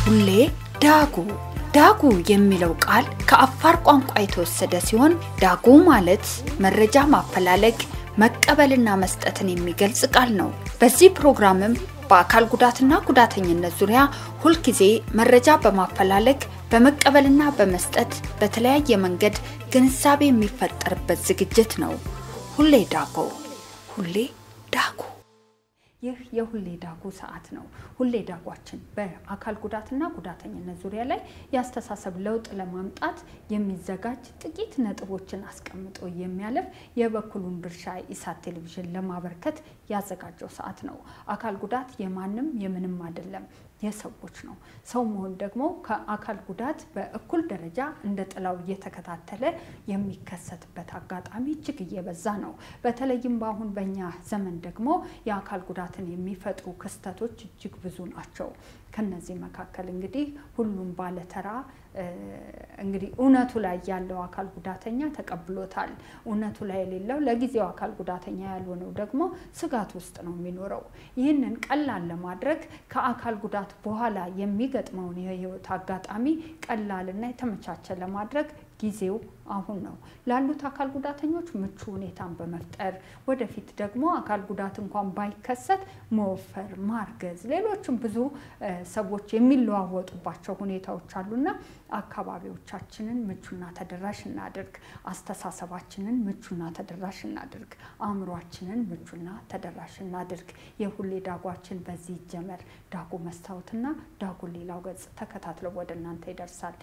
ሁሌ ዳጉ ዳጉ የሚለው ቃል ከአፋር ቋንቋ የተወሰደ ሲሆን ዳጉ ማለት መረጃ ማፈላለግ መቀበልና መስጠትን የሚገልጽ ቃል ነው። በዚህ ፕሮግራምም በአካል ጉዳትና ጉዳተኝነት ዙሪያ ሁልጊዜ መረጃ በማፈላለግ በመቀበልና በመስጠት በተለያየ መንገድ ግንዛቤ የሚፈጠርበት ዝግጅት ነው። ሁሌ ዳጉ ሁሌ ዳጉ። ይህ የሁሌ ዳጉ ሰዓት ነው። ሁሌ ዳጓችን በአካል ጉዳትና ጉዳተኝነት ዙሪያ ላይ የአስተሳሰብ ለውጥ ለማምጣት የሚዘጋጅ ጥቂት ነጥቦችን አስቀምጦ የሚያለፍ የበኩሉን ድርሻ ኢሳት ቴሌቪዥን ለማበርከት ያዘጋጀው ሰዓት ነው። አካል ጉዳት የማንም የምንም አይደለም፣ የሰዎች ነው። ሰው መሆን ደግሞ ከአካል ጉዳት በእኩል ደረጃ እንደ ጥላው እየተከታተለ የሚከሰትበት አጋጣሚ እጅግ እየበዛ ነው። በተለይም በአሁን በእኛ ዘመን ደግሞ የአካል ጉዳትን የሚፈጥሩ ክስተቶች እጅግ ብዙ ናቸው። ከነዚህ መካከል እንግዲህ ሁሉም ባለተራ እንግዲህ እውነቱ ላይ ያለው አካል ጉዳተኛ ተቀብሎታል። እውነቱ ላይ የሌለው ለጊዜው አካል ጉዳተኛ ያልሆነው ደግሞ ስጋት ውስጥ ነው የሚኖረው። ይህንን ቀላል ለማድረግ ከአካል ጉዳት በኋላ የሚገጥመውን የህይወት አጋጣሚ ቀላልና የተመቻቸ ለማድረግ ጊዜው አሁን ነው። ላሉት አካል ጉዳተኞች ምቹ ሁኔታን በመፍጠር ወደፊት ደግሞ አካል ጉዳት እንኳን ባይከሰት መወፈር፣ ማርገዝ፣ ሌሎችም ብዙ ሰዎች የሚለዋወጡባቸው ሁኔታዎች አሉና አካባቢዎቻችንን ምቹና ተደራሽ እናድርግ። አስተሳሰባችንን ምቹና ተደራሽ እናድርግ። አእምሯችንን ምቹና ተደራሽ እናድርግ። የሁሌ ዳጓችን በዚህ ይጀመር። ዳጉ መስታወትና ዳጉ ሌላው ገጽ ተከታትለው ወደ እናንተ ይደርሳል።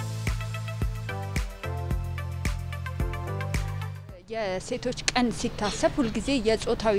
የሴቶች ቀን ሲታሰብ ሁልጊዜ የጾታዊ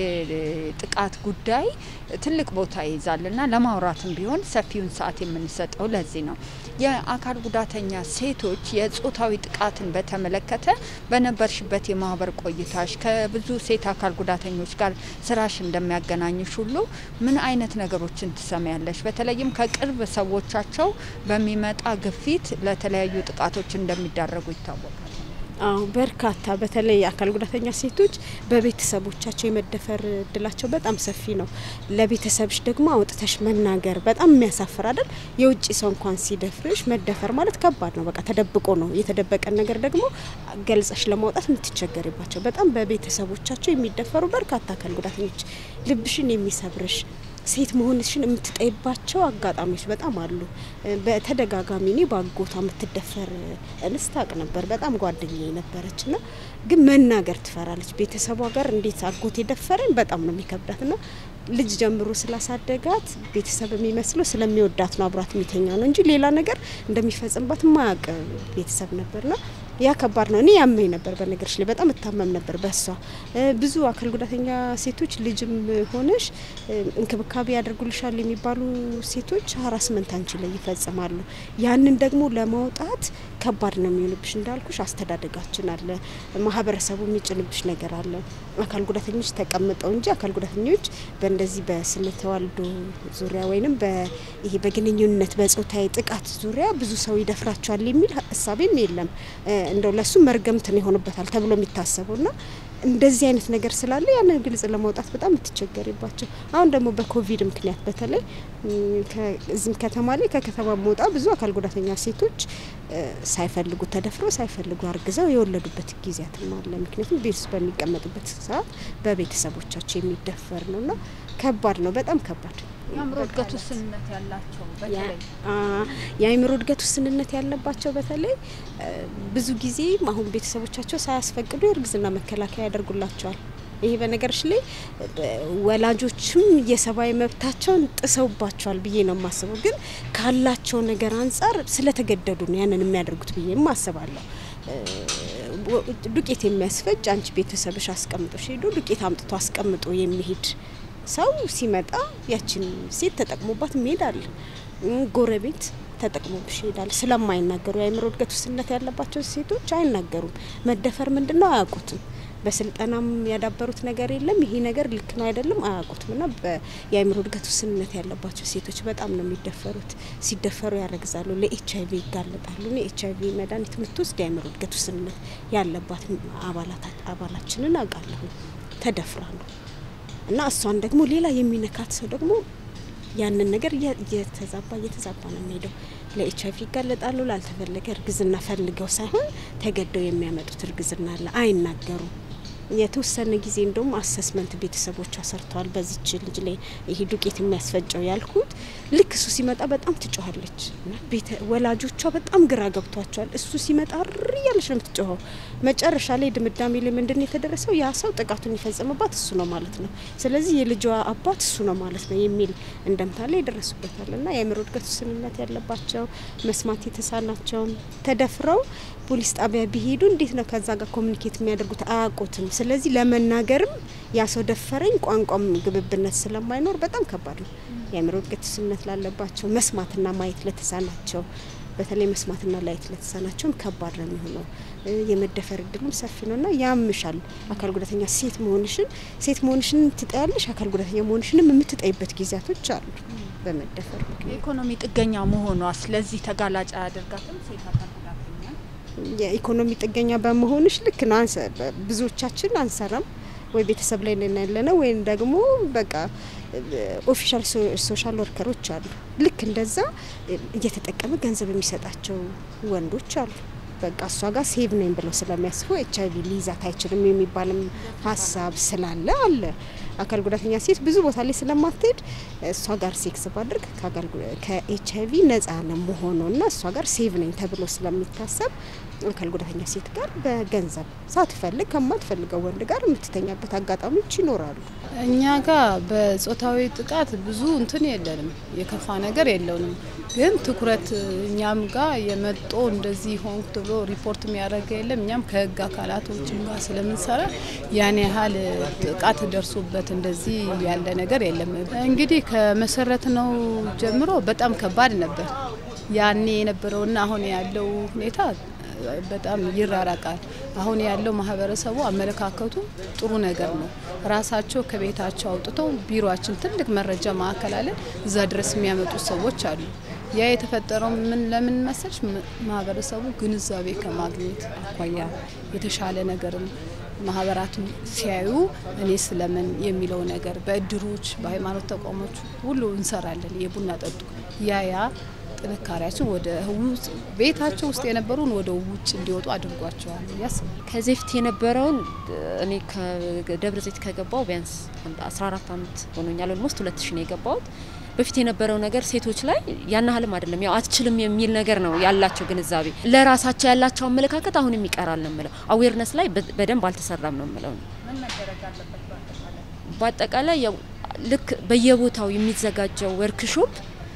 ጥቃት ጉዳይ ትልቅ ቦታ ይይዛል እና ለማውራትም ቢሆን ሰፊውን ሰዓት የምንሰጠው ለዚህ ነው። የአካል ጉዳተኛ ሴቶች የጾታዊ ጥቃትን በተመለከተ በነበርሽበት የማህበር ቆይታሽ ከብዙ ሴት አካል ጉዳተኞች ጋር ስራሽ እንደሚያገናኝሽ ሁሉ ምን አይነት ነገሮችን ትሰሚያለሽ? በተለይም ከቅርብ ሰዎቻቸው በሚመጣ ግፊት ለተለያዩ ጥቃቶች እንደሚዳረጉ ይታወቃል። አዎ በርካታ በተለይ አካል ጉዳተኛ ሴቶች በቤተሰቦቻቸው የመደፈር እድላቸው በጣም ሰፊ ነው። ለቤተሰብሽ ደግሞ አውጥተሽ መናገር በጣም የሚያሳፍር አይደል? የውጭ ሰው እንኳን ሲደፍርሽ መደፈር ማለት ከባድ ነው። በቃ ተደብቆ ነው። የተደበቀን ነገር ደግሞ ገልጸሽ ለማውጣት የምትቸገሪባቸው በጣም በቤተሰቦቻቸው የሚደፈሩ በርካታ አካል ጉዳተኞች ልብሽን የሚሰብርሽ ሴት መሆንሽን የምትጠይባቸው አጋጣሚዎች በጣም አሉ። በተደጋጋሚ እኔ በአጎቷ የምትደፈር እንስት አቅ ነበር። በጣም ጓደኛ ነበረች ና ግን መናገር ትፈራለች። ቤተሰቧ ጋር እንዴት አጎት የደፈረኝ በጣም ነው የሚከብዳት ና ልጅ ጀምሮ ስላሳደጋት ቤተሰብ የሚመስለው ስለሚወዳት ነው አብሯት የሚተኛ ነው እንጂ ሌላ ነገር እንደሚፈጽምባት ማያውቅ ቤተሰብ ነበርና ያ ከባድ ነው። እኔ ያመኝ ነበር፣ በነገሮች ላይ በጣም እታመም ነበር በሷ። ብዙ አካል ጉዳተኛ ሴቶች ልጅም ሆነሽ እንክብካቤ ያደርጉልሻል የሚባሉ ሴቶች ሀራስመንት አንቺ ላይ ይፈጽማሉ። ያንን ደግሞ ለማውጣት ከባድ ነው የሚሆንብሽ። እንዳልኩሽ አስተዳደጋችን አለ፣ ማህበረሰቡ የሚጭንብሽ ነገር አለ። አካል ጉዳተኞች ተቀምጠው እንጂ አካል ጉዳተኞች በእንደዚህ በስነ ተዋልዶ ዙሪያ ወይንም ይሄ በግንኙነት በጾታዊ ጥቃት ዙሪያ ብዙ ሰው ይደፍራቸዋል የሚል እሳቤም የለም። እንደው ለሱ መርገምትን ይሆንበታል ተብሎ የሚታሰበው ና እንደዚህ አይነት ነገር ስላለ ያንን ግልጽ ለማውጣት በጣም የምትቸገሪባቸው። አሁን ደግሞ በኮቪድ ምክንያት በተለይ እዚህም ከተማ ላይ ከከተማ መውጣ ብዙ አካል ጉዳተኛ ሴቶች ሳይፈልጉ ተደፍረው ሳይፈልጉ አርግዘው የወለዱበት ጊዜያትም አለ። ምክንያቱም ቤት ውስጥ በሚቀመጡበት ሰዓት በቤተሰቦቻቸው የሚደፈር ነው እና ከባድ ነው፣ በጣም ከባድ የአእምሮ እድገት ውስንነት ያላቸው በተለይ የአእምሮ እድገት ውስንነት ያለባቸው በተለይ ብዙ ጊዜ አሁን ቤተሰቦቻቸው ሳያስፈቅዱ የእርግዝና መከላከያ ያደርጉላቸዋል። ይሄ በነገሮች ላይ ወላጆችም የሰብአዊ መብታቸውን ጥሰውባቸዋል ብዬ ነው የማስበው። ግን ካላቸው ነገር አንጻር ስለተገደዱ ነው ያንን የሚያደርጉት ብዬ አስባለሁ። ዱቄት የሚያስፈጭ አንቺ ቤተሰብሽ አስቀምጦሽ ሄዶ ዱቄት አምጥቶ አስቀምጦ የሚሄድ ሰው ሲመጣ ያችን ሴት ተጠቅሞባት ይሄዳል። ጎረቤት ተጠቅሞብሽ ይሄዳል። ስለማይናገሩ የአእምሮ እድገት ውስንነት ያለባቸው ሴቶች አይናገሩም። መደፈር ምንድን ነው አያውቁትም። በስልጠናም ያዳበሩት ነገር የለም። ይሄ ነገር ልክ ነው አይደለም አያውቁትም። እና የአእምሮ እድገት ውስንነት ያለባቸው ሴቶች በጣም ነው የሚደፈሩት። ሲደፈሩ ያረግዛሉ፣ ለኤች አይቪ ይጋለጣሉ። እኔ ኤች አይቪ መድኃኒት የምትወስድ የአእምሮ እድገት ውስንነት ያለባት አባላችንን አውቃለሁ። ተደፍራ ነው እና እሷን ደግሞ ሌላ የሚነካት ሰው ደግሞ ያንን ነገር እየተዛባ እየተዛባ ነው የሚሄደው። ለኤች አይቪ ይጋለጣሉ። ላልተፈለገ እርግዝና ፈልገው ሳይሆን ተገደው የሚያመጡት እርግዝና አለ። አይናገሩም። የተወሰነ ጊዜ እንደውም አሰስመንት ቤተሰቦቿ ሰርተዋል። በዚች ልጅ ላይ ይሄ ዱቄት የሚያስፈጨው ያልኩት ልክ እሱ ሲመጣ በጣም ትጮኋለች እና ቤተ ወላጆቿ በጣም ግራ ገብቷቸዋል። እሱ ሲመጣ ር እያለች ነው የምትጮኸው። መጨረሻ ላይ ድምዳሜ ላይ ምንድን ነው የተደረሰው? ያ ሰው ጥቃቱን የፈጸመባት እሱ ነው ማለት ነው። ስለዚህ የልጇ አባት እሱ ነው ማለት ነው የሚል እንደምታ ላይ ይደረሱበታል እና የአእምሮ እድገት ውስንነት ያለባቸው መስማት የተሳናቸው ተደፍረው ፖሊስ ጣቢያ ቢሄዱ እንዴት ነው ከዛ ጋር ኮሚኒኬት የሚያደርጉት? አያውቁትም። ስለዚህ ለመናገርም ያ ሰው ደፈረኝ ቋንቋም ግብብነት ስለማይኖር በጣም ከባድ ነው። የአእምሮ እድገት ውስንነት ላለባቸው መስማትና ማየት ለተሳናቸው በተለይ መስማትና ላየት ለተሳናቸውም ከባድ ነው የሚሆነው። የመደፈር እድሉም ሰፊ ነው እና ያምሻል። አካል ጉዳተኛ ሴት መሆንሽን ሴት መሆንሽን ትጠያለሽ፣ አካል ጉዳተኛ መሆንሽንም የምትጠይበት ጊዜያቶች አሉ። በመደፈር የኢኮኖሚ ጥገኛ መሆኗ ስለዚህ ተጋላጭ አያደርጋትም ሴት አካል ጉዳተኛ የኢኮኖሚ ጥገኛ በመሆንሽ ልክ ነው። ብዙዎቻችን አንሰራም ወይ ቤተሰብ ላይ ነን ያለ ነው ወይም ደግሞ በቃ ኦፊሻል ሶሻል ወርከሮች አሉ። ልክ እንደዛ እየተጠቀመ ገንዘብ የሚሰጣቸው ወንዶች አሉ። በቃ እሷ ጋር ሴቭ ነኝ ብለው ስለሚያስቡ ኤች አይቪ ሊይዛት አይችልም የሚባልም ሀሳብ ስላለ አለ። አካል ጉዳተኛ ሴት ብዙ ቦታ ላይ ስለማትሄድ እሷ ጋር ሴክስ ባድርግ ከኤች አይቪ ነጻ ነው መሆኑ እና እሷ ጋር ሴቭ ነኝ ተብሎ ስለሚታሰብ አካል ጉዳተኛ ሴት ጋር በገንዘብ ሳትፈልግ ከማትፈልገው ወንድ ጋር የምትተኛበት አጋጣሚዎች ይኖራሉ። እኛ ጋር በጾታዊ ጥቃት ብዙ እንትን የለንም፣ የከፋ ነገር የለውንም። ግን ትኩረት እኛም ጋር የመጦ እንደዚህ ሆንኩ ተብሎ ሪፖርት የሚያደርገ የለም። እኛም ከህግ አካላቶችም ጋር ስለምንሰራ ያን ያህል ጥቃት ደርሶበት እንደዚህ ያለ ነገር የለም። እንግዲህ ከመሰረት ነው ጀምሮ በጣም ከባድ ነበር። ያኔ የነበረውና አሁን ያለው ሁኔታ በጣም ይራራቃል። አሁን ያለው ማህበረሰቡ አመለካከቱ ጥሩ ነገር ነው። ራሳቸው ከቤታቸው አውጥተው ቢሮችን ትልቅ መረጃ ማዕከል አለን እዛ ድረስ የሚያመጡ ሰዎች አሉ። ያ የተፈጠረው ምን ለምን መሰልሽ? ማህበረሰቡ ግንዛቤ ከማግኘት አኳያ የተሻለ ነገርም ማህበራቱ ሲያዩ እኔ ስለምን የሚለው ነገር በእድሮች በሃይማኖት ተቋሞች ሁሉ እንሰራለን። የቡና ጠጡ ያ ያ ጥንካሬያችን ወደ ቤታቸው ውስጥ የነበሩን ወደ ውጭ እንዲወጡ አድርጓቸዋል ያስባል። ከዚህ በፊት የነበረውን እኔ ከደብረ ዘይት ከገባው ቢያንስ 14 ዓመት ሆኖኛል። ኦልሞስት ሁለት ሺ ነው የገባሁት። በፊት የነበረው ነገር ሴቶች ላይ ያን ያህልም አይደለም፣ ያው አትችልም የሚል ነገር ነው ያላቸው ግንዛቤ። ለራሳቸው ያላቸው አመለካከት አሁንም ይቀራል ነው የምለው። አዌርነስ ላይ በደንብ አልተሰራም ነው የምለው። በአጠቃላይ ያው ልክ በየቦታው የሚዘጋጀው ወርክሾፕ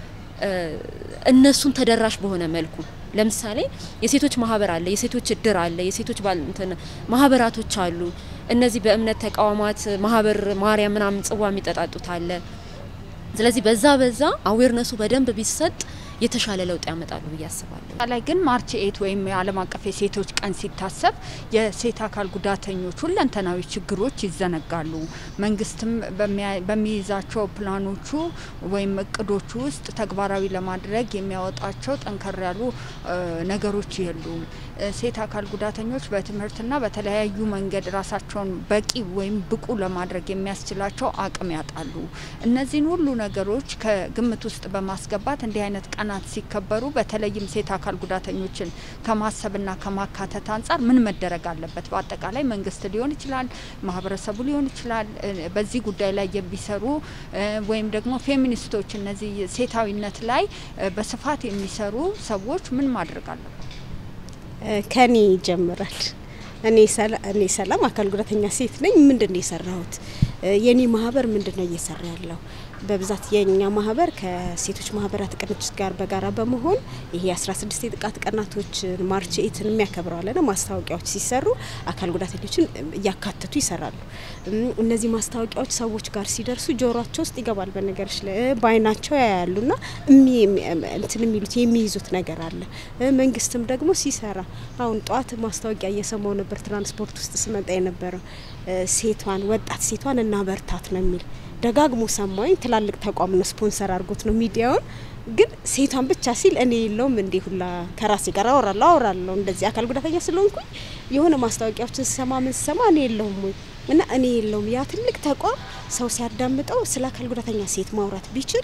እነሱን ተደራሽ በሆነ መልኩ ለምሳሌ የሴቶች ማህበር አለ፣ የሴቶች እድር አለ፣ የሴቶች እንትን ማህበራቶች አሉ። እነዚህ በእምነት ተቋማት ማህበር ማርያም ምናምን ጽዋ የሚጠጣጡት አለ። ስለዚህ በዛ በዛ አዌርነሱ በደንብ ቢሰጥ የተሻለ ለውጥ ያመጣሉ ብዬ አስባለሁ። ላይ ግን ማርች ኤት ወይም የዓለም አቀፍ የሴቶች ቀን ሲታሰብ የሴት አካል ጉዳተኞች ሁለንተናዊ ችግሮች ይዘነጋሉ። መንግስትም በሚይዛቸው ፕላኖቹ ወይም እቅዶቹ ውስጥ ተግባራዊ ለማድረግ የሚያወጣቸው ጠንከር ያሉ ነገሮች የሉም። ሴት አካል ጉዳተኞች በትምህርትና በተለያዩ መንገድ ራሳቸውን በቂ ወይም ብቁ ለማድረግ የሚያስችላቸው አቅም ያጣሉ። እነዚህን ሁሉ ነገሮች ከግምት ውስጥ በማስገባት እንዲህ አይነት ቀናት ሲከበሩ በተለይም ሴት አካል ጉዳተኞችን ከማሰብና ከማካተት አንጻር ምን መደረግ አለበት? በአጠቃላይ መንግስት ሊሆን ይችላል፣ ማህበረሰቡ ሊሆን ይችላል። በዚህ ጉዳይ ላይ የሚሰሩ ወይም ደግሞ ፌሚኒስቶች እነዚህ ሴታዊነት ላይ በስፋት የሚሰሩ ሰዎች ምን ማድረግ አለበት? ከኔ ይጀምራል። እኔ እኔ ሰላም አካል ጉዳተኛ ሴት ነኝ። ምንድን ነው የሰራሁት? የኔ ማህበር ምንድን ነው እየሰራ ያለው? በብዛት የኛ ማህበር ከሴቶች ማህበራት ቅንጅት ጋር በጋራ በመሆን ይሄ 16 የጥቃት ቀናቶች ማርች ኤትን የሚያከብረዋለን ማስታወቂያዎች ሲሰሩ አካል ጉዳተኞችን እያካተቱ ይሰራሉ። እነዚህ ማስታወቂያዎች ሰዎች ጋር ሲደርሱ ጆሯቸው ውስጥ ይገባል። በነገሮች ላይ በአይናቸው ያያሉና እንትን የሚሉት የሚይዙት ነገር አለ። መንግስትም ደግሞ ሲሰራ አሁን ጠዋት ማስታወቂያ እየሰማው ነበር። ትራንስፖርት ውስጥ ስመጣ የነበረው ሴቷን ወጣት ሴቷን እና በርታት ነው የሚል ደጋግሞ ሰማኝ። ትላልቅ ተቋም ነው ስፖንሰር አድርጎት ነው ሚዲያውን። ግን ሴቷን ብቻ ሲል እኔ የለውም እንዴ ሁላ ከራሴ ጋር አወራለሁ አወራለሁ እንደዚህ አካል ጉዳተኛ ስለሆንኩኝ የሆነ ማስታወቂያዎችን ስሰማ ምን ስሰማ እኔ የለውም ወይ እና እኔ የለውም ያ ትልቅ ተቋም ሰው ሲያዳምጠው ስለ አካል ጉዳተኛ ሴት ማውራት ቢችል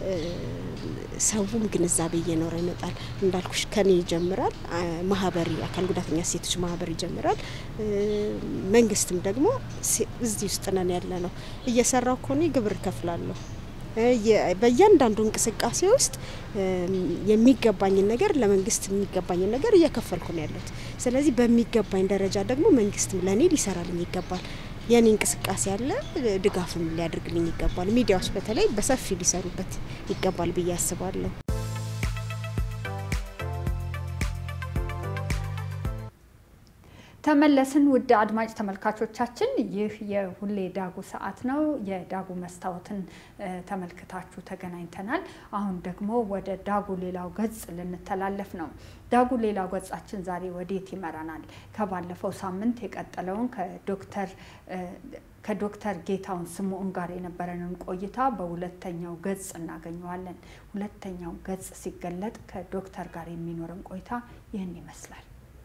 ሰውም ግንዛቤ እየኖረ ይመጣል። እንዳልኩሽ ከኔ ይጀምራል። ማህበር አካል ጉዳተኛ ሴቶች ማህበር ይጀምራል። መንግስትም ደግሞ እዚህ ውስጥ ነን ያለ ነው እየሰራው ከሆነ ግብር እከፍላለሁ። በእያንዳንዱ እንቅስቃሴ ውስጥ የሚገባኝን ነገር ለመንግስት የሚገባኝን ነገር እየከፈልኩ ነው ያለሁት። ስለዚህ በሚገባኝ ደረጃ ደግሞ መንግስትም ለእኔ ሊሰራልኝ ይገባል። የኔ እንቅስቃሴ አለ፣ ድጋፍም ሊያደርግልኝ ይገባል። ሚዲያዎች በተለይ በሰፊ ሊሰሩበት ይገባል ብዬ አስባለሁ። ተመለስን። ውድ አድማጭ ተመልካቾቻችን፣ ይህ የሁሌ ዳጉ ሰዓት ነው። የዳጉ መስታወትን ተመልክታችሁ ተገናኝተናል። አሁን ደግሞ ወደ ዳጉ ሌላው ገጽ ልንተላለፍ ነው። ዳጉ ሌላው ገጻችን ዛሬ ወዴት ይመራናል? ከባለፈው ሳምንት የቀጠለውን ከዶክተር ከዶክተር ጌታውን ስምዖን ጋር የነበረንን ቆይታ በሁለተኛው ገጽ እናገኘዋለን። ሁለተኛው ገጽ ሲገለጥ ከዶክተር ጋር የሚኖረን ቆይታ ይህን ይመስላል።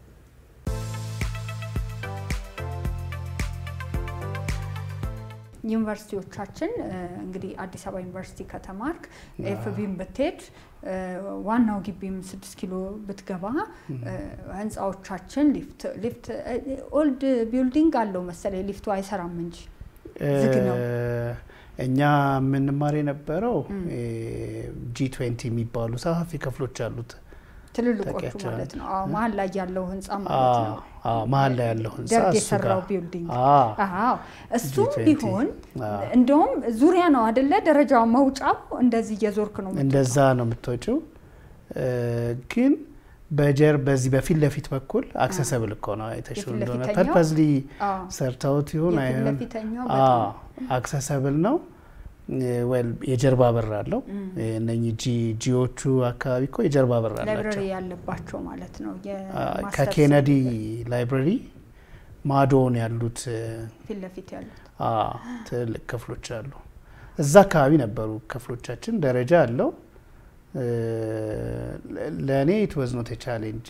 ዩኒቨርሲቲዎቻችን እንግዲህ አዲስ አበባ ዩኒቨርሲቲ ከተማርክ ኤፍቢም ብትሄድ ዋናው ግቢም ስድስት ኪሎ ብትገባ ህንፃዎቻችን ሊፍት ሊፍት ኦልድ ቢልዲንግ አለው መሰለኝ ሊፍቱ አይሰራም እንጂ ዝግ ነው። እኛ የምንማር የነበረው ጂ ትዌንቲ የሚባሉ ሰፋፊ ክፍሎች አሉት። ትልልቆቹ ማለት ነው። አዎ መሀል ላይ ያለው ህንፃ ማለት ነው። መሀል ላይ ያለው ህንፃ ደርግ እሱ የሰራው ጋር ቢልዲንግ። አዎ፣ አዎ እሱም G20 ቢሆን አዎ። እንደውም ዙሪያ ነው አደለ? ደረጃው መውጫው እንደዚህ እየዞርክ ነው የምትወጣው። እንደዛ ነው የምትወጪው። ግን በጀር በዚህ በፊት ለፊት በኩል አክሰሰብል እኮ ነው አይተሽው የፊት እንደሆነ ለፊተኛው? ፐርፐዝሊ አዎ። ሰርተውት ይሁን የፊት አይሆን ለፊተኛው በጣም አክሰሰብል ነው። ወል የጀርባ በር አለው። እነኚህ ጂ ጂዎቹ አካባቢ እኮ የጀርባ በር ላይብረሪ አላቸው። ያለባቸው ማለት ነው። አ፣ የማስተርስ ከኬነዲ ላይብረሪ ማዶውን ያሉት ፊት ለፊት ያሉት አ፣ ትልልቅ ክፍሎች አሉ። እዛ አካባቢ ነበሩ ክፍሎቻችን። ደረጃ አለው። ለእኔ ኢት ዋዝ ኖት ቻሌንጅ።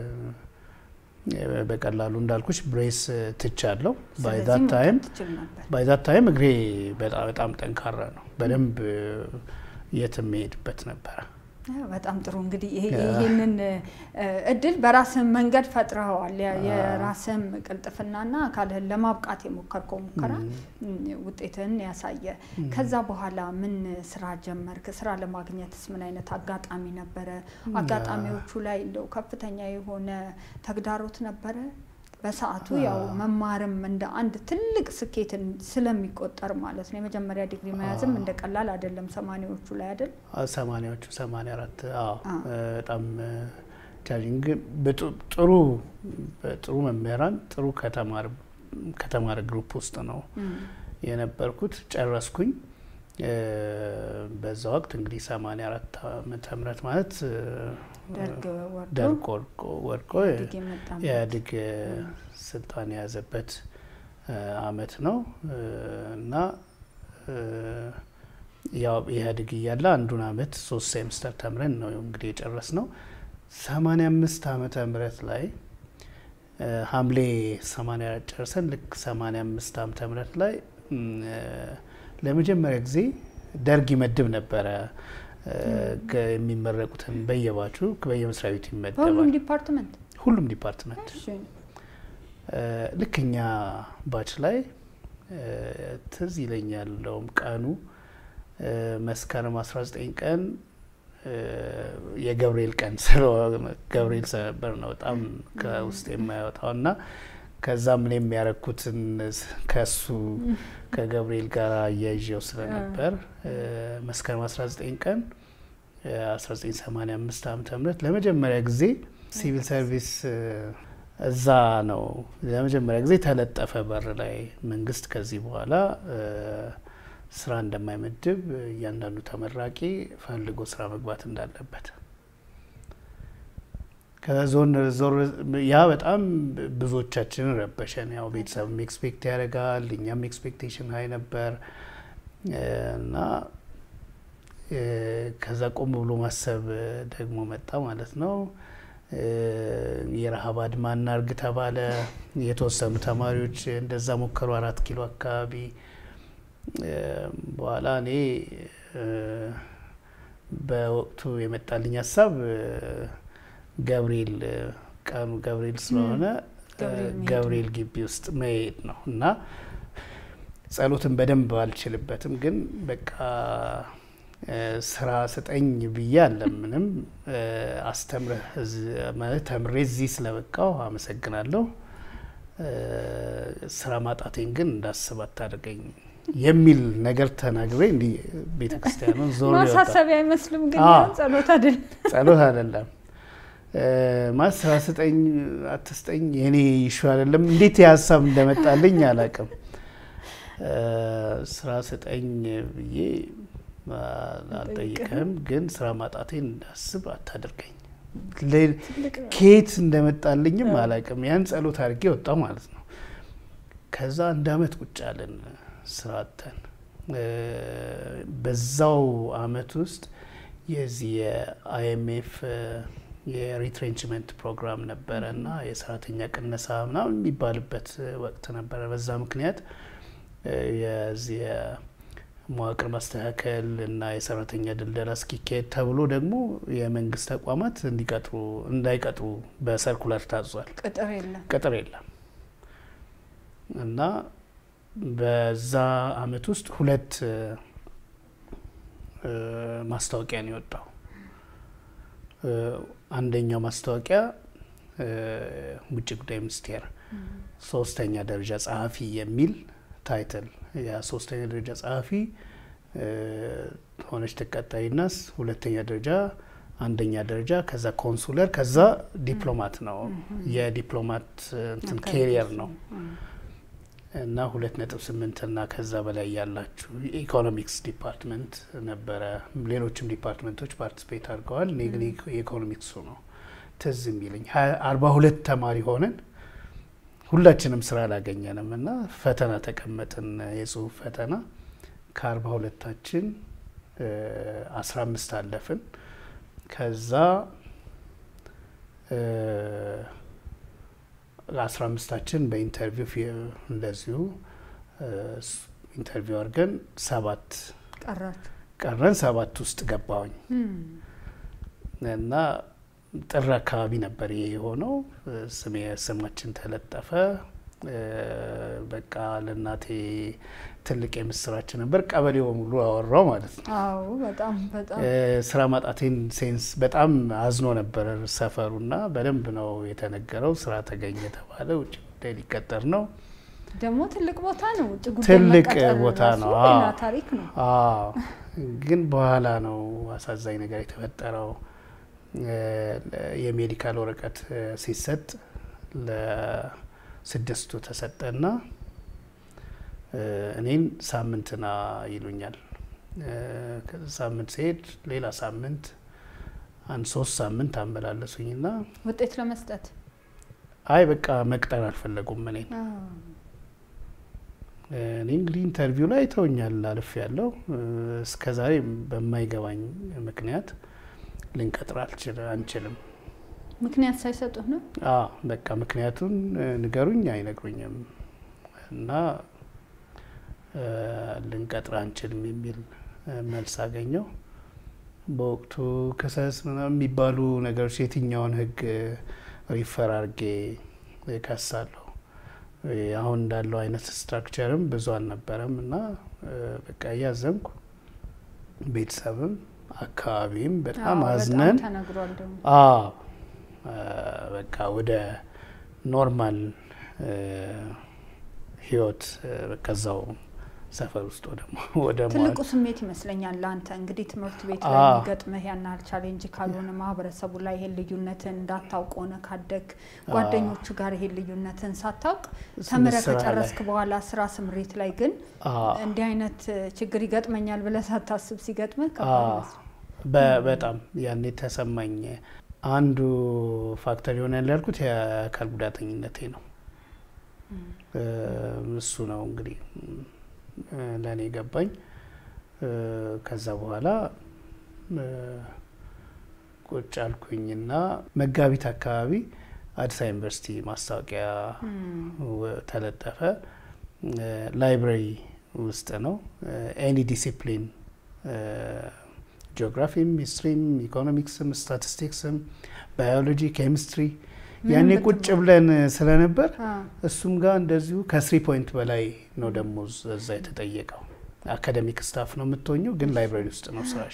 በቀላሉ እንዳልኩሽ ብሬስ ትቻለሁ። ባይ ዛት ስለዚህ ታይም መውጣት ትችል ነበር። ባይ ዛት ታይም እግሬ በጣም በጣም ጠንካራ ነው። በደንብ የት የሚሄድበት ነበረ። አዎ፣ በጣም ጥሩ እንግዲህ ይሄ- ይሄንን እ፣ እድል በራስህም መንገድ ፈጥረኸዋል። የ- የራስህም ቅልጥፍናና አካልህን ለማብቃት የሞከርከው ሙከራ እ፣ ውጤትህን ያሳየ። ከዛ በኋላ ምን ስራ ጀመርክ? ስራ ለማግኘትስ ምን አይነት አጋጣሚ ነበረ? አጋጣሚዎቹ ላይ እንደው ከፍተኛ የሆነ ተግዳሮት ነበረ? በሰዓቱ ያው መማርም እንደ አንድ ትልቅ ስኬትን ስለሚቆጠር ማለት ነው። የመጀመሪያ ዲግሪ መያዝም እንደ ቀላል አይደለም። ሰማኒዎቹ ላይ አይደል? ሰማኒያዎቹ ሰማኒያ አራት አዎ አዎ። በጣም ቻሌንጅ ግን በጡ- ጥሩ በጥሩ መምህራን ጥሩ ከተማር ከተማረ ግሩፕ ውስጥ ነው የነበርኩት። ጨረስኩኝ። እ፣ በዛ ወቅት እንግዲህ ሰማኒያ አራት ዓመተ ምህረት ማለት እ፣ ደርግ ወርዶ ደርግ ወድቆ ወድቆ ኢህአዴግ የመጣበት ኢህአዴግ ስልጣን የያዘበት እ፣ አመት ነው እ፣ እና እ፣ ያው ኢህአዴግ እያለ አንዱን አመት ሶስት ሴምስተር ተምረን ነው እንግዲህ የጨረስ ነው። ሰማኒያ አምስት ዓመተ ምህረት ላይ እ፣ ሐምሌ ሰማኒያ አራት ጨርሰን ልክ ሰማኒያ አምስት ዓመተ ምህረት ላይ እም፣ እ፣ ለመጀመሪያ ጊዜ ደርግ ይመድብ ነበረ እ፣ ከ- የሚመረቁትን በየባቹ በየመስሪያ ቤቱ በሁሉም ይመደባል። ዲፓርትመንት ሁሉም ዲፓርትመንት እሺ። እ፣ ልክ እኛ ባች ላይ እ፣ ትዝ ይለኛል እንደውም ቀኑ እ፣ መስከረም 19 ቀን እ፣ የገብርኤል ቀን ስለሆነ ገብርኤል ስለነበር ነው በጣም ከውስጥ የማያወጣው እና ከዛም እኔ የሚያረኩትን ከሱ ከገብርኤል ጋር አያይዤው ስለነበር እ፣ መስከረም 19 ቀን እ፣ 1985 ዓመተ ምህረት ለመጀመሪያ ጊዜ ሲቪል ሰርቪስ እ፣ እዛ ነው ለመጀመሪያ ጊዜ ተለጠፈ በር ላይ መንግስት ከዚህ በኋላ እ፣ ስራ እንደማይመድብ እያንዳንዱ ተመራቂ ፈልጎ ስራ መግባት እንዳለበት ከዞን ዞር ያ በጣም ብዙዎቻችንን ረበሸን። ያው ቤተሰብም ኤክስፔክት ያደርጋል፣ እኛም ኤክስፔክቴሽን ሀይ ነበር እ፣ እና እ፣ ከዛ ቆም ብሎ ማሰብ ደግሞ መጣ ማለት ነው። የረሀብ አድማ እናርግ ተባለ። የተወሰኑ ተማሪዎች እንደዛ ሞከሩ፣ አራት ኪሎ አካባቢ። በኋላ እኔ በወቅቱ የመጣልኝ ሀሳብ ገብርኤል ቀኑ ገብርኤል ስለሆነ ገብርኤል ግቢ ውስጥ መሄድ ነው እና ጸሎትን በደንብ አልችልበትም፣ ግን በቃ ስራ ስጠኝ ብዬ አለምንም አስተምረህ ማለት ተምሬ እዚህ ስለበቃው አመሰግናለሁ። ስራ ማጣቴን ግን እንዳስብ አታድርገኝ የሚል ነገር ተናግሬ እንዲህ ቤተ ክርስቲያኑን ዞር ማሳሰቢያ አይመስልም፣ ግን ጸሎት አይደለም ጸሎት አይደለም ማለት ስራ ስጠኝ አትስጠኝ የኔ ይሹ አይደለም። እንዴት የሀሳብ እንደመጣልኝ አላውቅም። ስራ ስጠኝ ብዬ አልጠይቅህም፣ ግን ስራ ማጣቴን እንዳስብ አታደርገኝ። ከየት እንደመጣልኝም አላውቅም። ያን ጸሎት አድርጌ ወጣው ማለት ነው። ከዛ አንድ አመት ቁጭ አለን ስራ አጥተን። በዛው አመት ውስጥ የዚህ የአይኤምኤፍ የሪትሬንችመንት ፕሮግራም ነበረ እና የሰራተኛ ቅነሳ ምናምን የሚባልበት ወቅት ነበረ። በዛ ምክንያት የዚህ መዋቅር ማስተካከል እና የሰራተኛ ድልደላ እስኪካሄድ ተብሎ ደግሞ የመንግስት ተቋማት እንዲቀጥሩ እንዳይቀጥሩ በሰርኩላር ታዟል። ቅጥር የለም ቅጥር የለም እና በዛ አመት ውስጥ ሁለት ማስታወቂያ ነው የወጣው። አንደኛው ማስታወቂያ ውጭ ጉዳይ ሚኒስቴር ሶስተኛ ደረጃ ጸሐፊ የሚል ታይትል የሶስተኛ ደረጃ ጸሐፊ ሆነች ተቀጣይናስ ሁለተኛ ደረጃ አንደኛ ደረጃ ከዛ ኮንሱለር ከዛ ዲፕሎማት ነው። የዲፕሎማት እንትን ኬሪየር ነው እና ሁለት ነጥብ ስምንት እና ከዛ በላይ ያላችሁ የኢኮኖሚክስ ዲፓርትመንት ነበረ። ሌሎችም ዲፓርትመንቶች ፓርቲስፔት አድርገዋል። እኔ ግን የኢኮኖሚክሱ ነው ትዝ የሚለኝ። አርባ ሁለት ተማሪ ሆነን ሁላችንም ስራ አላገኘንም እና ፈተና ተቀመጥን፣ የጽሁፍ ፈተና ከአርባ ሁለታችን አስራ አምስት አለፍን። ከዛ አስራ አምስታችን በኢንተርቪው እንደዚሁ ኢንተርቪው አድርገን ሰባት ቀራችሁ ቀረን። ሰባት ውስጥ ገባሁኝ እና ጥር አካባቢ ነበር ይሄ የሆነው። ስሜ ስማችን ተለጠፈ። በቃ ለእናቴ ትልቅ የምስራች ነበር። ቀበሌው በሙሉ አወራው ማለት ነው። አዎ በጣም በጣም ስራ ማጣቴን ሴንስ በጣም አዝኖ ነበር ሰፈሩና በደንብ ነው የተነገረው። ስራ ተገኘ ተባለ። ውጭ ጉዳይ ሊቀጠር ነው። ደግሞ ትልቅ ቦታ ነው። ውጭ ጉዳይ ትልቅ መቀጠር ቦታ ራሱ ነው። ሌላ አዎ። ታሪክ ነው። አዎ ግን በኋላ ነው አሳዛኝ ነገር የተፈጠረው። የሜዲካል ወረቀት ሲሰጥ ለስድስቱ ተሰጠና እኔን ሳምንትና ይሉኛል። ሳምንት ሲሄድ ሌላ ሳምንት አንድ ሶስት ሳምንት አመላለሱኝና ውጤት ለመስጠት አይ በቃ መቅጠር አልፈለጉም እኔን እኔ እንግዲህ ኢንተርቪው ላይ ተውኛል አልፍ ያለው እስከ ዛሬ በማይገባኝ ምክንያት ልንቀጥር አልችል አንችልም። ምክንያት ሳይሰጡህ ነው። አዎ በቃ ምክንያቱን ንገሩኝ፣ አይነግሩኝም እና ልንቀጥር አንችልም የሚል መልስ አገኘው። በወቅቱ ክሰስ ምናምን የሚባሉ ነገሮች የትኛውን ሕግ ሪፈር አድርጌ ከሳለሁ አሁን እንዳለው አይነት ስትራክቸርም ብዙ አልነበረም እና በቃ እያዘንኩ ቤተሰብም አካባቢም በጣም አዎ፣ አዝነን ተነግሯል ደግሞ አዎ በቃ ወደ ኖርማል ህይወት ከዛው ሰፈር ውስጥ ወደ ወደ ትልቁ ስሜት ይመስለኛል ለአንተ እንግዲህ ትምህርት ቤት ላይ አዎ። የሚገጥምህ ያን ያህል ቻሌንጅ ካልሆነ ማህበረሰቡ ላይ ይሄን ልዩነትን እንዳታውቅ ሆነ ካደግ ጓደኞቹ ጋር ይሄን ልዩነትን ሳታውቅ ተምረህ ስራ ላይ። ከጨረስክ በኋላ ስራ ስምሪት ላይ ግን አዎ እንዲህ አይነት ችግር ይገጥመኛል ብለህ ሳታስብ ሲገጥምህ ከባድ አዎ ይመስላል። በ- በጣም ያኔ ተሰማኝ። አንዱ ፋክተር ይሆናል ያልኩት የአካል ጉዳተኝነቴ ነው። እሱ ነው እንግዲህ ለእኔ ገባኝ። ከዛ በኋላ ቁጭ አልኩኝና መጋቢት አካባቢ አዲስ አበባ ዩኒቨርሲቲ ማስታወቂያ ወ- ተለጠፈ። ላይብረሪ ውስጥ ነው። ኤኒ ዲሲፕሊን ጂኦግራፊም፣ ሂስትሪም፣ ኢኮኖሚክስም፣ ስታቲስቲክስም፣ ባዮሎጂ፣ ኬሚስትሪ ያኔ ቁጭ ብለን ስለነበር እሱም ጋር እንደዚሁ ከስሪ ፖይንት በላይ ነው ደሞዝ እዛ የተጠየቀው። አካደሚክ ስታፍ ነው የምትሆኘው፣ ግን ላይብረሪ ውስጥ ነው ስራሽ።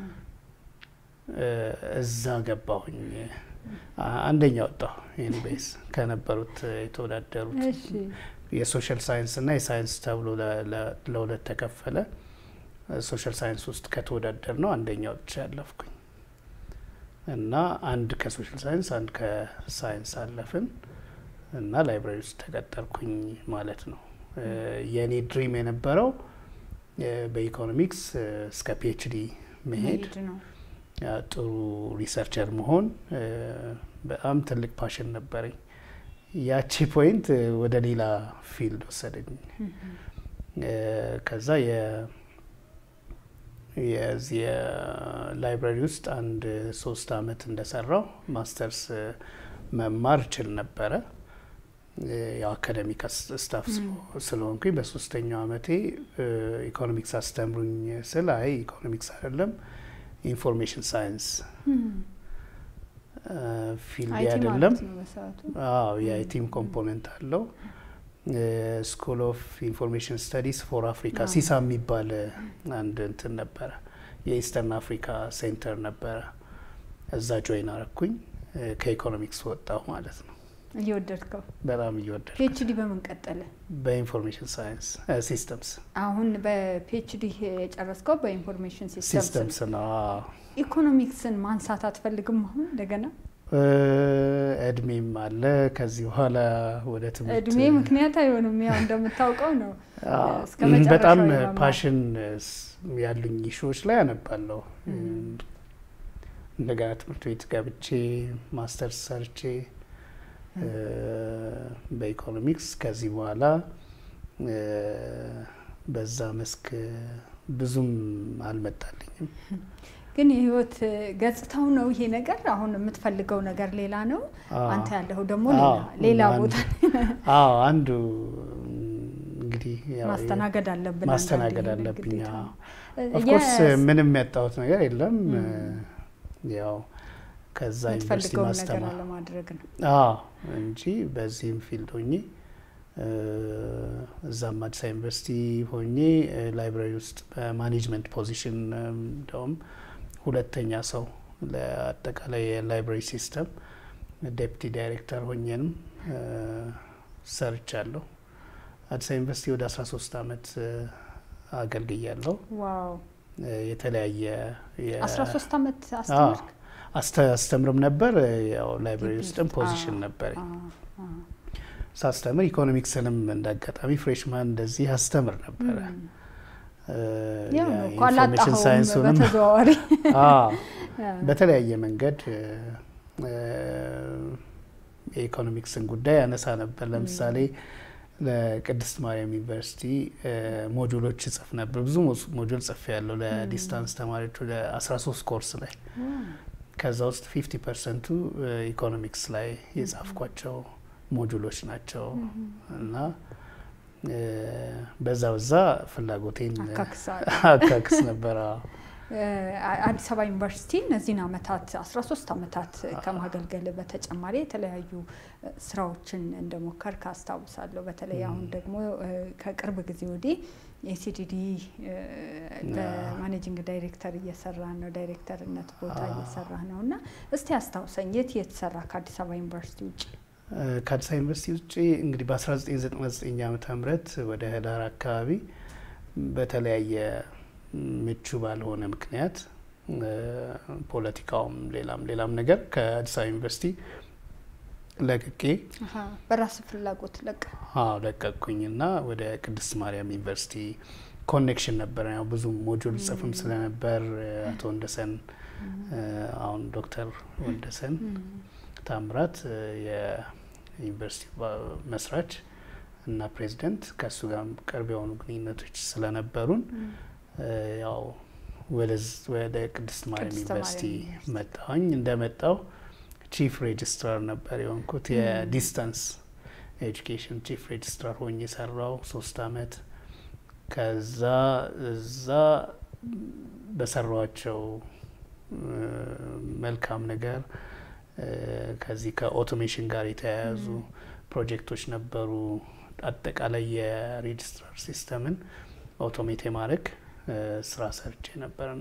እ፣ እዛ ገባሁኝ። አ- አንደኛ ወጣሁ። ኤኒዌይስ ከነበሩት የተወዳደሩት የሶሻል ሳይንስ እና የሳይንስ ተብሎ ለ- ለ- ለሁለት ተከፈለ። ሶሻል ሳይንስ ውስጥ ከተወዳደር ነው አንደኛ ወጥቼ ያለፍኩኝ እና አንድ ከሶሻል ሳይንስ አንድ ከሳይንስ አለፍን እና ላይብራሪ ውስጥ ተቀጠርኩኝ ማለት ነው። እ፣ የእኔ ድሪም የነበረው እ፣ በኢኮኖሚክስ እ፣ እስከ ፒኤችዲ መሄድ መሄድ ነው። ያ ጥሩ ሪሰርቸር መሆን እ፣ በጣም ትልቅ ፓሽን ነበረኝ። ያቺ ፖይንት እ፣ ወደ ሌላ ፊልድ ወሰደኝ። እ፣ ከዛ የ የዚህ የላይብራሪ ውስጥ አንድ ሶስት አመት እንደሰራው ማስተርስ እ፣ መማር እችል ነበረ። እ፣ ያው አካደሚክ አስ- ስታፍ ስለ- ስለሆንኩኝ በሶስተኛው አመቴ እ፣ ኢኮኖሚክስ አስተምሩኝ ስል አይ ኢኮኖሚክስ አይደለም ኢንፎርሜሽን ሳይንስ ፊልድ አይቲ አይደለም። ማለት ነው በሰዓቱ። አዎ የአይቲም ኮምፖነንት አለው። ስኩል ኦፍ ኢንፎርሜሽን ስተዲስ ፎር አፍሪካ አዎ። ሲሳ የሚባል እ፣ አንድ እንትን ነበረ። የኢስተርን አፍሪካ ሴንተር ነበረ። እዛ ጆይን አረኩኝ። እ፣ ከኢኮኖሚክስ ወጣሁ ማለት ነው። እየወደድከው በጣም እየወደድኩ ፒኤችዲ በምን ቀጠለ? በኢንፎርሜሽን ሳይንስ ሲስተምስ አሁን በፒኤችዲ የጨረስከው በኢንፎርሜሽን ሲስተምስ ሲስተምስ ነው። አዎ። ኢኮኖሚክስን ማንሳት አትፈልግም? አሁን እንደገና እ፣ እድሜም አለ ከዚህ በኋላ ወደ ትምህርት እድሜ ምክንያት አይሆንም። ያው እንደምታውቀው ነው። አዎ፣ እስከ መጨረሻው በጣም የመማር- ፓሽን ያሉኝ ኢሹዎች ላይ አነባለሁ። እንደገና ትምህርት ቤት ገብቼ ማስተርስ ሰርቼ እ፣ በኢኮኖሚክስ ከዚህ በኋላ እ፣ በዛ መስክ ብዙም አልመጣልኝም። ግን የህይወት ገጽታው ነው ይሄ ነገር። አሁን የምትፈልገው ነገር ሌላ ነው፣ አዎ። አንተ ያለኸው ደግሞ ሌላ አዎ፣ ሌላ አንዱ- ቦታ አዎ አንዱ እንግዲህ ያው ማስተናገድ አለብን። ማስተናገድ አንዳንዴ አለብኝ። ግዴታ ነው። ኦፍኮርስ የስ- ምንም ያጣሁት ነገር የለም። ያው ከዛ ዩኒቨርሲቲ የምትፈልገውን ነገር ማስተማር ለማድረግ ነው። አዎ እንጂ በዚህም ፊልድ ሆኜ እ፣ እዛም አዲስ አበባ ዩኒቨርሲቲ ሆኜ እ፣ ላይብራሪ ውስጥ በማኔጅመንት ፖዚሽን እ፣ እንደውም ሁለተኛ ሰው ለአጠቃላይ የላይብራሪ ሲስተም ዴፕቲ ዳይሬክተር ሆኜንም እ፣ ሰርቻለሁ። አዲስ አበባ ዩኒቨርሲቲ ወደ 13 ዓመት እ፣ አገልግያለሁ። ዋው እ፣ የተለያየ የ- 13 ዓመት አዎ፣ አስተምርክ? አስተ- አስተምርም ነበር። እ፣ ያው ላይብራሪ ግቢ ውስጥም ውስጥ? ፖዚሽን አዎ፣ ነበረኝ። አዎ፣ አዎ። ሳስተምር ኢኮኖሚክስንም እንደ አጋጣሚ ፍሬሽማን እንደዚህ አስተምር ነበረ። እ፣ ያው ነው እኮ የኢንፎርሜሽን አላጣኸውም ሳይንሱንም በተዘዋዋሪ አዎ፣ በተለያየ መንገድ እ፣ እ፣ የኢኮኖሚክስን ጉዳይ ያነሳ ነበር። ለምሳሌ ለቅድስት ማርያም ዩኒቨርሲቲ እ፣ ሞጁሎች ጽፍ ነበር። ብዙ ሞ- ሞጁል ጽፍ ያለው ለዲስታንስ ተማሪዎች ወደ 13 ኮርስ ላይ ከዛ ውስጥ 50 ፐርሰንቱ ኢኮኖሚክስ ላይ የጻፍኳቸው ሞጁሎች ናቸው እና እ፣ በዛ በዛ ፍላጎቴን አካክሳል። አካክስ ነበር። አዎ። አዲስ አበባ ዩኒቨርሲቲ እነዚህን አመታት 13 አመታት ከማገልገል በተጨማሪ የተለያዩ እ፣ ስራዎችን እንደሞከርክ አስታውሳለሁ። በተለይ አሁን ደግሞ እ፣ ከቅርብ ጊዜ ወዲህ የሲዲዲ በማኔጂንግ ዳይሬክተር እየሰራ ነው፣ ዳይሬክተርነት ቦታ እየሰራ ነው እና እስቲ አስታውሰኝ የት የተሰራ ከአዲስ አበባ ዩኒቨርሲቲ ውጭ? እ፣ ከአዲስ አበባ ዩኒቨርሲቲ ውጭ እንግዲህ በ1999 ዓመተ ምህረት ወደ ህዳር አካባቢ በተለያየ ምቹ ባልሆነ ምክንያት እ፣ ፖለቲካውም ሌላም ሌላም ነገር ከአዲስ አበባ ዩኒቨርሲቲ ለቅቄ አሀ፣ በራስ ፍላጎት ለቀ አዎ ለቀቅኩኝና ወደ ቅድስት ማርያም ዩኒቨርሲቲ ኮኔክሽን ነበረ። ያው ብዙ ሞጁል ጽፍም ስለነበር እ፣ አቶ ወንደሰን እ፣ አሁን ዶክተር ወንደሰን ታምራት እ፣ የዩኒቨርሲቲ መስራች እና ፕሬዚደንት ከእሱ ጋር ቅርብ የሆኑ ግንኙነቶች ስለነበሩን እ፣ ያው ወደ ቅድስት ማርያም ቅድስት ዩኒቨርሲቲ ማርያም ዩኒቨርሲቲ። መጣሁኝ። እንደመጣው ቺፍ ሬጅስትራር ነበር የሆንኩት የዲስታንስ ኤጁኬሽን ቺፍ ሬጅስትራር ሆኜ የሰራው ሶስት አመት። ከዛ እዛ በሰሯቸው መልካም ነገር እ፣ ከዚህ ከኦቶሜሽን ጋር የተያያዙ ፕሮጀክቶች ነበሩ። አጠቃላይ የሬጅስትራር ሲስተምን ኦቶሜት የማድረግ እ፣ ስራ ሰርቼ ነበርና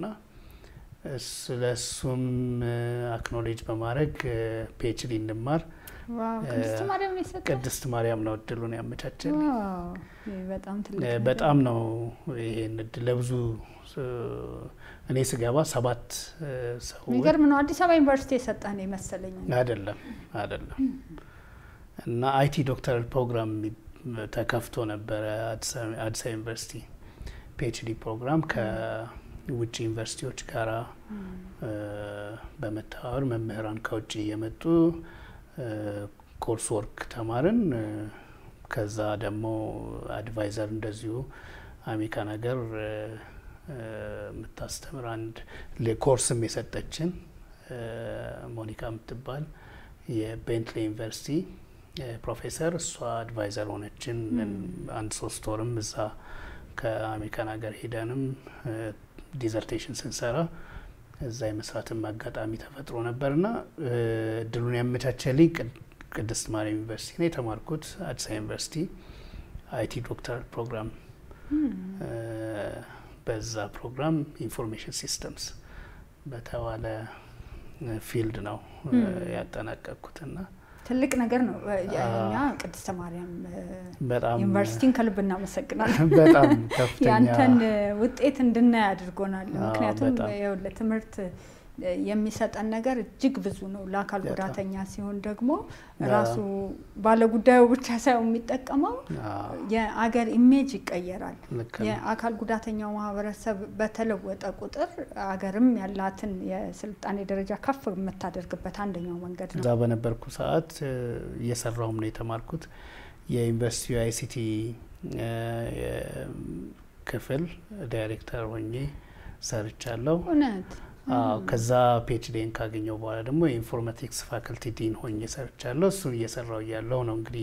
ስለ እሱም አክኖሌጅ በማድረግ ፒኤችዲ እንድማር ዋው እ፣ ቅድስት ማርያም ነው የሰጠህ? ቅድስት ማርያም ነው እድሉን ያመቻቸልኝ። ዋው ይህ በጣም ትልቅ እ፣ ነገር በጣም ነው ይሄን እድል ለብዙ እ፣ እኔ ስገባ ሰባት እ፣ ሰዎች የሚገርም ነው። አዲስ አበባ ዩኒቨርሲቲ የሰጠህ ነው የመሰለኝ። አይደለም አይደለም እና አይቲ ዶክተራል ፕሮግራም የሚ- ተከፍቶ ነበረ አዲስ አበባ አዲስ አበባ ዩኒቨርሲቲ ፒኤችዲ ፕሮግራም ከውጭ ዩኒቨርሲቲዎች ጋራ እ፣ በመተባበር መምህራን ከውጭ እየመጡ ኮርስ ወርክ ተማርን። እ፣ ከዛ ደግሞ አድቫይዘር እንደዚሁ አሜሪካን ሀገር እ፣ እ፣ የምታስተምር አንድ ለ- ኮርስም የሰጠችን እ፣ ሞኒካ የምትባል የቤንትሌ ዩኒቨርሲቲ እ፣ ፕሮፌሰር እሷ አድቫይዘር ሆነችን። አንድ ሶስት ወርም እዛ ከአሜሪካን ሀገር ሄደንም እ፣ ዲዘርቴሽን ስንሰራ እዛ የመስራትም አጋጣሚ ተፈጥሮ ነበርና እ፣ እድሉን ያመቻቸልኝ ቅድ- ቅድስት ማርያም ዩኒቨርሲቲ ነው የተማርኩት። አዲስ አበባ ዩኒቨርሲቲ አይቲ ዶክተራል ፕሮግራም እ፣ በዛ ፕሮግራም ኢንፎርሜሽን ሲስተምስ በተባለ እ፣ ፊልድ ነው እ፣ ያጠናቀቅኩትና ትልቅ ነገር ነው። እ፣ አዎ። እኛ ቅድስተ ማርያም እ፣ በጣም ዩኒቨርሲቲን ከልብ እናመሰግናለን። በጣም ከፍተኛ ያንተን እ፣ ውጤት እንድናይ አድርጎናል። አዎ፣ ምክንያቱም በጣም። ይኸውልህ ትምህርት እ፣ የሚሰጠን ነገር እጅግ ብዙ ነው። ለአካል በጣም። ጉዳተኛ ሲሆን ደግሞ አዎ። ራሱ ባለጉዳዩ ብቻ ሳይሆን የሚጠቀመው አዎ፣ የአገር ኢሜጅ ይቀየራል። ልክ ነው። የአካል ጉዳተኛው ማህበረሰብ በተለወጠ ቁጥር አገርም ያላትን የስልጣኔ ደረጃ ከፍ የምታደርግበት አንደኛው መንገድ እዛ ነው። በነበርኩ ሰዓት እ፣ እየሰራውም ነው የተማርኩት የዩኒቨርሲቲ አይሲቲ ክፍል ዳይሬክተር ሆኜ ሰርቻለሁ። እውነት አዎ ከዛ ፒኤችዲን ካገኘው በኋላ ደግሞ የኢንፎርማቲክስ ፋክልቲ ዲን ሆኜ ሰርቻለሁ። እሱን እየሰራው እያለሁ ነው እንግዲህ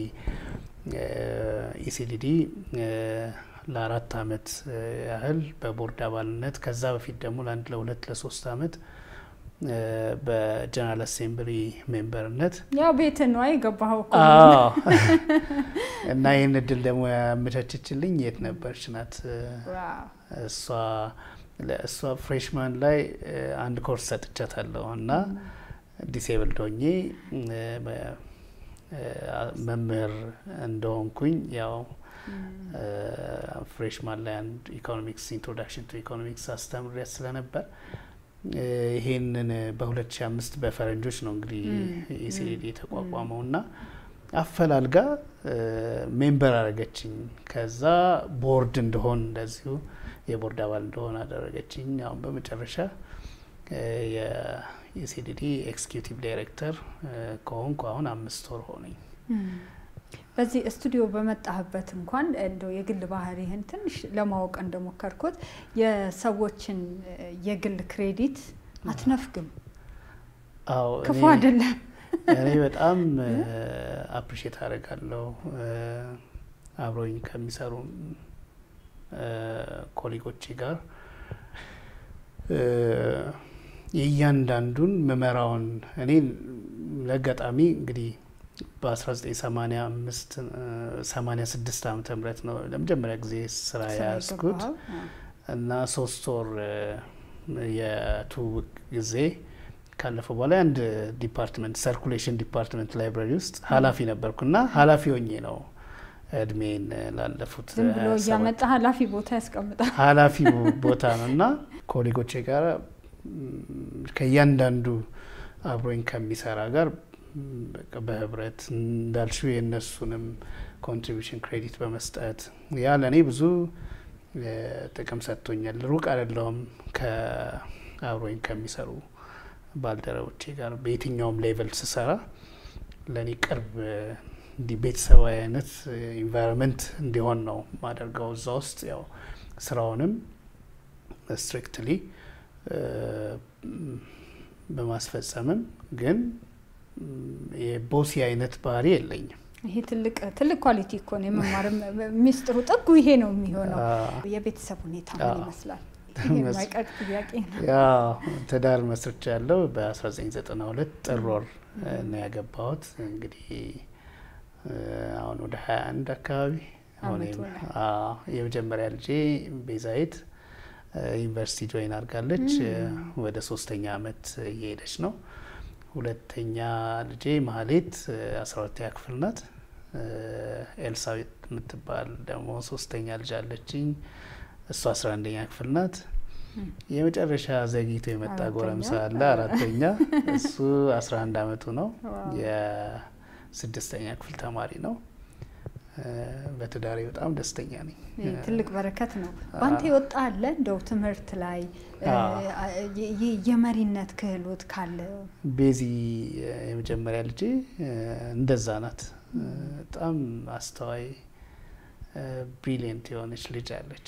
ኢሲዲዲ ለአራት አመት እ፣ ያህል በቦርድ አባልነት ከዛ በፊት ደግሞ ለአንድ ለሁለት ለሶስት አመት እ፣ በጀነራል አሴምብሊ ሜምበርነት ያው ቤት ነው የገባኸው እኮ አዎ እና ይህን እድል ደግሞ ያመቻችችልኝ የት ነበረች ናት እ፣ ዋው። እሷ ለእሷ ፍሬሽማን ላይ እ፣ አንድ ኮርስ ሰጥቻታለሁ እና ዲሴብልድ ሆኜ እ፣ በ- እ፣ መምህር እንደሆንኩኝ ያው እ፣ ፍሬሽማን ላይ አንድ ኢኮኖሚክስ ኢንትሮዳክሽን ቱ ኢኮኖሚክስ አስተምሬያት ስለነበር እ፣ ይሄንን በ2005 በፈረንጆች ነው እንግዲህ ኢሲዲ የተቋቋመው እና አፈላልጋ እ፣ ሜምበር አደረገችኝ። ከዛ ቦርድ እንደሆን እንደዚሁ የቦርድ አባል እንደሆን አደረገችኝ። አሁን በመጨረሻ እ፣ የኢሲዲዲ ኤክስኪዩቲቭ ዳይሬክተር እ፣ ከሆንኩ አሁን አምስት ወር ሆነኝ። በዚህ ስቱዲዮ በመጣህበት እንኳን እንደው የግል ባህሪህን ትንሽ ለማወቅ እንደሞከርኩት የሰዎችን እ፣ የግል ክሬዲት አትነፍግም። አዎ ክፉ እኔ- አይደለም። እኔ በጣም አፕሪሼት አደርጋለሁ እ፣ አብሮኝ ከሚሰሩ እ፣ ኮሊጎቼ ጋር እ፣ የእያንዳንዱን ምመራውን እኔ ለአጋጣሚ እንግዲህ በ1985 86 ዓመተ ምህረት ነው ለመጀመሪያ ጊዜ ስራ ስራ የያዝኩት የገባኸው? አዎ። እና ሶስት ወር እ፣ የትውውቅ ጊዜ ካለፈ በኋላ አንድ ዲፓርትመንት ሰርኩሌሽን ዲፓርትመንት ላይብራሪ ውስጥ ኃላፊ ነበርኩና ኃላፊ ሆኜ ነው እድሜን ላለፉት ዝም ብሎ 27 እያመጣ ኃላፊ ቦታ ያስቀምጣል። ኃላፊ ቦታ ነው እና ኮሌጎቼ ጋር ም፣ ከእያንዳንዱ አብሮኝ ከሚሰራ ጋር ም፣ በቃ በህብረት እንዳልሽው የእነሱንም ኮንትሪቢሽን ክሬዲት በመስጠት ያ ለእኔ ብዙ እ፣ ጥቅም ሰጥቶኛል። ሩቅ አይደለሁም ከአብሮኝ ከሚሰሩ ባልደረቦቼ ጋር በየትኛውም ሌቨል ስሰራ ለእኔ ቅርብ እ፣ እንዲህ ቤተሰባዊ አይነት ኢንቫይሮንመንት እንዲሆን ነው ማደርገው። እዛ ውስጥ ያው ስራውንም ስትሪክትሊ በማስፈጸምም ግን የቦሲ አይነት ባህሪ የለኝም። ይሄ ትልቅ ትልቅ ኳሊቲ እኮ ነው። የመማር ሚስጥሩ ጥጉ ይሄ ነው የሚሆነው። የቤተሰብ ሁኔታ ምን ይመስላል? የማይቀር ጥያቄ ነው። ያው ትዳር መስርቻ ያለው በ1992 ጥር ወር ነው ያገባሁት። እንግዲህ አሁን ወደ 21 አካባቢ አሁን የመጀመሪያ ልጄ ቤዛይት ዩኒቨርሲቲ ጆይን አድርጋለች። ወደ ሶስተኛ አመት እየሄደች ነው። ሁለተኛ ልጄ ማህሌት አስራ ሁለተኛ ክፍል ናት። ኤልሳቤጥ የምትባል ደግሞ ሶስተኛ ልጅ አለችኝ። እሱ አስራ አንደኛ ክፍል ናት። የመጨረሻ ዘግይቶ የመጣ ጎረምሳ አለ አራተኛ። እሱ አስራ አንድ አመቱ ነው። የስድስተኛ ክፍል ተማሪ ነው። በትዳሬ በጣም ደስተኛ ነኝ። ትልቅ በረከት ነው። በአንተ የወጣ አለ እንደው ትምህርት ላይ የመሪነት ክህሎት ካለ? ቤዚ የመጀመሪያ ልጄ እንደዛ ናት። በጣም አስተዋይ ብሪሊየንት የሆነች ልጅ አለች።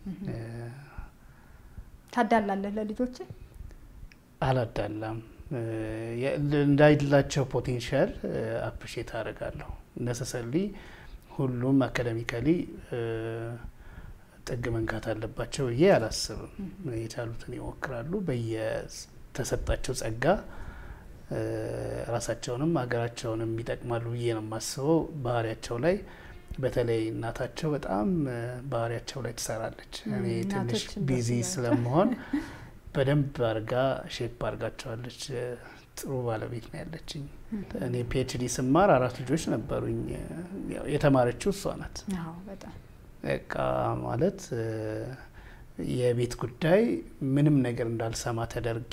ታዳላለህ ለልጆች? አላዳላም። እንዳይላቸው ፖቴንሻል አፕሪሼት አደርጋለሁ። ነሰሰሊ ሁሉም አካዳሚካሊ ጥግ መንካት አለባቸው ብዬ አላስብም። የቻሉትን ይሞክራሉ። በየተሰጣቸው ጸጋ ራሳቸውንም ሀገራቸውንም ይጠቅማሉ ብዬ ነው የማስበው። ባህሪያቸው ላይ በተለይ እናታቸው በጣም ባህሪያቸው ላይ ትሰራለች። እኔ ትንሽ ቢዚ ስለመሆን በደንብ አርጋ ሼፕ አርጋቸዋለች። ጥሩ ባለቤት ነው ያለችኝ። እኔ ፒኤችዲ ስማር አራት ልጆች ነበሩኝ። የተማረችው እሷ ናት። በቃ ማለት የቤት ጉዳይ ምንም ነገር እንዳልሰማ ተደርጌ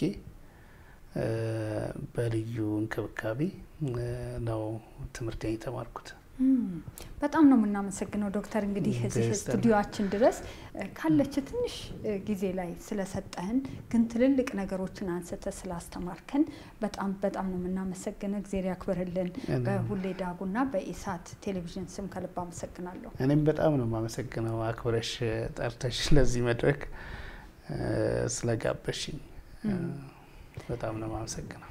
በልዩ እንክብካቤ ነው ትምህርቴን የተማርኩት። በጣም ነው የምናመሰግነው ዶክተር። እንግዲህ እዚህ ስቱዲዮችን ድረስ ካለች ትንሽ ጊዜ ላይ ስለሰጠህን ግን ትልልቅ ነገሮችን አንስተ ስላስተማርከን በጣም በጣም ነው የምናመሰግነው። እግዜር ያክብርልን። በሁሌ ዳጉና በኢሳት ቴሌቪዥን ስም ከልብ አመሰግናለሁ። እኔም በጣም ነው የማመሰግነው አክብረሽ ጠርተሽ ለዚህ መድረክ ስለጋበሽኝ በጣም ነው የማመሰግነው።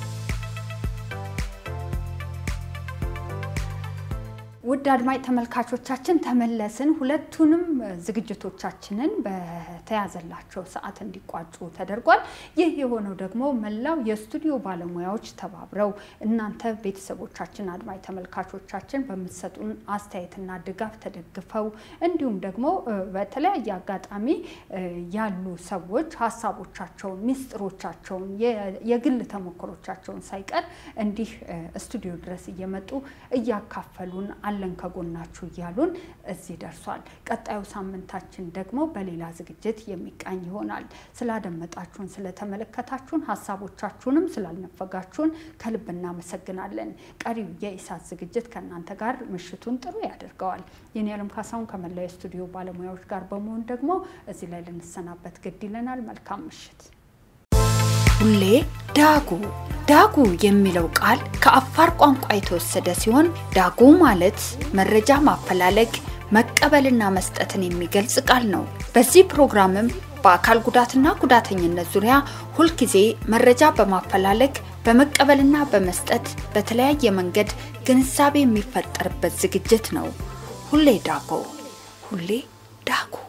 ውድ አድማጭ ተመልካቾቻችን ተመለስን። ሁለቱንም ዝግጅቶቻችንን በተያዘላቸው ሰዓት እንዲቋጩ ተደርጓል። ይህ የሆነው ደግሞ መላው የስቱዲዮ ባለሙያዎች ተባብረው እናንተ ቤተሰቦቻችን፣ አድማጭ ተመልካቾቻችን በምትሰጡን አስተያየትና ድጋፍ ተደግፈው እንዲሁም ደግሞ በተለያየ አጋጣሚ ያሉ ሰዎች ሀሳቦቻቸውን፣ ሚስጥሮቻቸውን፣ የግል ተሞክሮቻቸውን ሳይቀር እንዲህ ስቱዲዮ ድረስ እየመጡ እያካፈሉን አለን ከጎናችሁ እያሉን እዚህ ደርሷል። ቀጣዩ ሳምንታችን ደግሞ በሌላ ዝግጅት የሚቃኝ ይሆናል። ስላደመጣችሁን፣ ስለተመለከታችሁን፣ ሀሳቦቻችሁንም ስላልነፈጋችሁን ከልብ እናመሰግናለን። ቀሪው የኢሳት ዝግጅት ከእናንተ ጋር ምሽቱን ጥሩ ያደርገዋል። የኔ ያለም ካሳሁን ከመላው የስቱዲዮ ባለሙያዎች ጋር በመሆን ደግሞ እዚህ ላይ ልንሰናበት ግድ ይለናል። መልካም ምሽት። ሁሌ ዳጉ ዳጉ የሚለው ቃል ከአፋር ቋንቋ የተወሰደ ሲሆን ዳጉ ማለት መረጃ ማፈላለግ መቀበልና መስጠትን የሚገልጽ ቃል ነው። በዚህ ፕሮግራምም በአካል ጉዳትና ጉዳተኝነት ዙሪያ ሁልጊዜ መረጃ በማፈላለግ በመቀበልና በመስጠት በተለያየ መንገድ ግንዛቤ የሚፈጠርበት ዝግጅት ነው። ሁሌ ዳጉ ሁሌ ዳጉ